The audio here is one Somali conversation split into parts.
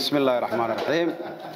بسم الله الرحمن الرحيم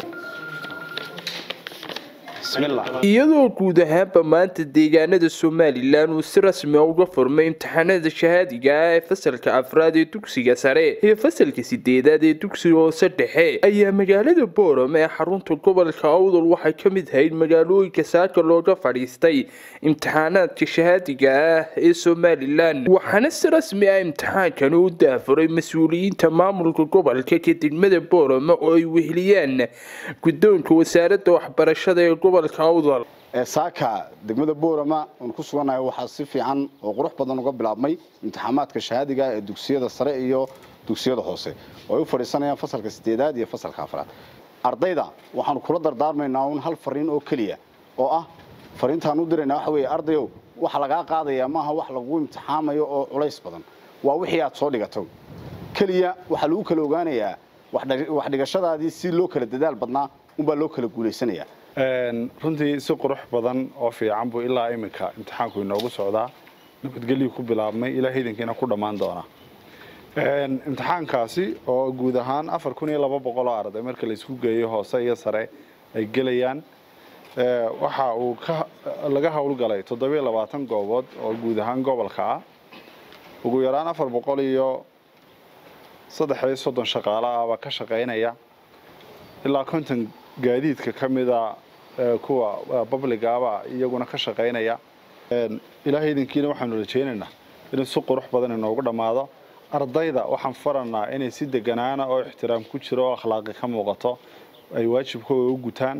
بسم الله iyadoo guud ahaanba maanta deegaanada somalilan uu si rasmi a uga furmay imtixaanada shahaadiga ah ee fasalka afraad ee dugsiga sare iyo fasalka sideedaad ee dugsiga hoose dhexe ayaa magaalada boorame ee xarunta gobolka awdal waxay ka mid ahayd magaalooyinka saaka looga fadhiistay imtixaanaadka shahaadiga ah ee somalilan waxaana si rasmi ah imtixaankani u daafuray mas-uuliyiinta maamulka gobolka ka degmada boorame oo ay weheliyaan guddoonka wasaaradda waxbarashada ee gobolka awdal saaka degmada boorama oon ku sugannahay waxaa si fiican oo qurux badan uga bilaabmay imtixaamaadka shahaadiga ee dugsiyada sare iyo dugsiyada hoose oo ay u fadhiisanayaan fasalka sideedaad iyo fasalka afraad ardayda waxaanu kula dardaarmaynaa un hal fariin oo keliya oo ah fariintaan u diraynaa waxa weeye ardayow waxa lagaa qaadayaa maaha wax lagu imtixaamayo oo culays badan waa wixii aad soo dhigato keliya waxaa lagu kala ogaanayaa wax dhigashadaadii si loo kala dadaal badnaa unbaa loo kala guulaysanayaa runtii si qurux badan oo fiican buu ilaa iminka imtixaanku inoogu socdaa nabadgelyu ku bilaabmay ilaa hidankiina ku dhammaan doona imtixaankaasi oo guud ahaan afar kun iyo laba boqol oo arday marka laisku geeyo hoose iyo sare ay gelayaan waxa uu laga howlgalay toddobiyo labaatan goobood oo guud ahaan gobolka ah ugu yaraan afar boqol iyo saddex iyo soddon shaqaale ah baa ka shaqaynaya ilaa konton gaadiidka ka mida kuwa babligaaba iyaguna ka shaqaynaya ilaahay idinkiina waxaanu rajaynaynaa inuu si qurux badan inoogu dhammaado ardayda waxaan faranaa inay si deganaana oo ixtiraam ku jiro oo akhlaaqi ka muuqato ay waajibkooda u gutaan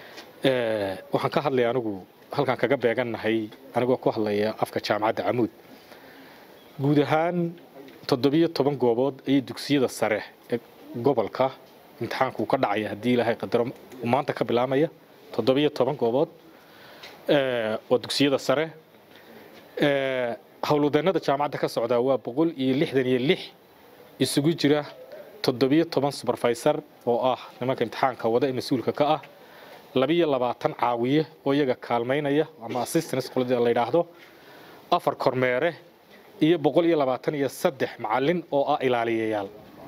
waxaan ka hadlaya anigu halkaan kaga beegannahay anigoo ku hadlaya afka jaamacadda camuud guud ahaan toddobiyo toban goobood ayay dugsiyada sare ee gobolka imtixaanku ka dhacaya haddii ilaahay qadaro maanta ka bilaamaya toddobiyo toban goobood waa dugsiyada sare howlwadeennada jaamacadda ka socdaa waa boqol iyo lixdan iyo lix isugu jira toddobiyo toban suberfaysar oo ah nimanka imtixaanka wada ee mas-uulka ka ah labiyo labaatan caawiye oo iyaga kaalmaynaya ama assistance qolada la yidhaahdo afar kormeere iyo boqol iyo labaatan iyo saddex macallin oo ah ilaaliyayaal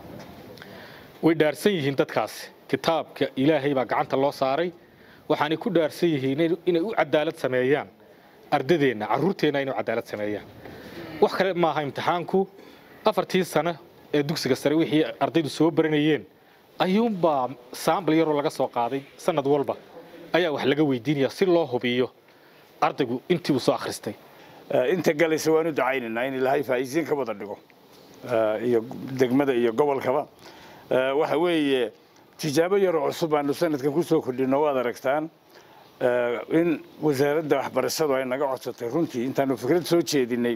way dhaarsan yihiin dadkaasi kitaabka ilaahay baa gacanta loo saaray waxaanay ku dhaarsan yihiin inay u cadaalad sameeyaan ardadeenna carruurteenna inay u cadaalad sameeyaan wax kale maaha imtixaanku afartii sano ee dugsiga sare wixii ardaydu soo baranayeen ayuunbaa saambal yaroo laga soo qaaday sanad walba ayaa wax laga weydiinaya si loo hubiyo ardaygu intii uu soo akhristay inta galaysa waan u ducaynaynaa in ilaahay faa'iisiin ka wada dhigo iyo degmada iyo gobolkaba waxa weeye tijaabo yaroo cusub aanu sanadkan ku soo kordhino waad aragtaan in wasaaradda waxbarashadu ay naga codsatay runtii intaanu fikrad soo jeedinay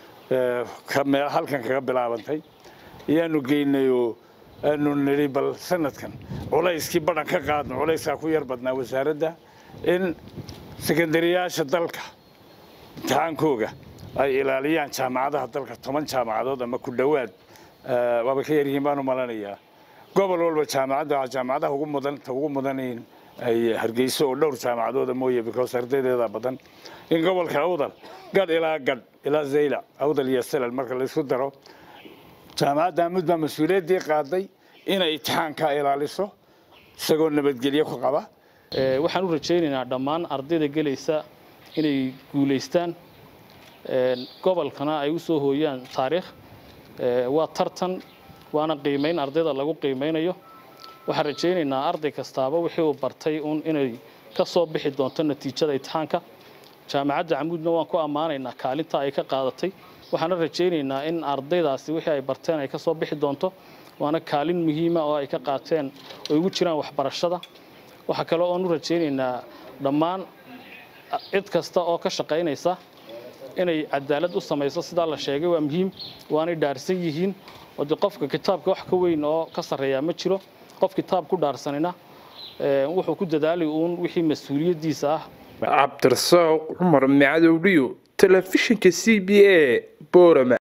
meel halkan kaga bilaabantay ayaanu geynay oo aanu nidhi bal sanadkan culayskii badhan ka qaadno culayskaa ku yar badnaa wasaaradda in sekandariyaasha dalka imtixaankooga ay ilaaliyaan jaamacadaha dalka toban jaamacadood ama ku dhowaad waaba ka yaryihiin baanu malanayaa gobol walba jaamacadda jaamacadaha ugu mudan ta ugu mudan in ay hargeyso oo dhowr jaamacadooda mooye because ardaydeeda badan in gobolka awdal gadh ilaa gadh ilaa zayla awdal iyo salal marka laysku daro jaamacadda amud baa mas-uuliyaddii qaaday inay imtixaanka ilaaliso isagoo nabadgelyo ku qaba waxaan u rajaynaynaa dhammaan ardayda gelaysa inay guulaystaan gobolkana ay u soo hooyaan taariikh waa tartan waana qiimayn ardayda lagu qiimaynayo waxaan rajaynaynaa arday kastaaba wixii uu bartay uun inay ka soo bixi doonto natiijada imtixaanka jaamacadda camuudna waan ku ammaanaynaa kaalinta ay ka qaadatay waxaana rajaynaynaa in ardaydaasi wixii ay barteen ay ka soo bixi doonto waana kaalin muhiima oo ay ka qaateen oo ugu jiraan waxbarashada waxaa kale oon u rajaynaynaa dhammaan cid kasta oo ka shaqaynaysa inay cadaalad u samayso sidaa la sheegay waa muhiim waanay dhaarsan yihiin oo de qofka kitaabka wax ka weyn oo ka sarreeyaa ma jiro qof kitaab ku dhaarsanina wuxuu ku dadaalay uun wixii mas-uuliyaddiisa ah cabdirasaaq cumar macadowdhiyo telefishinka c b a boorama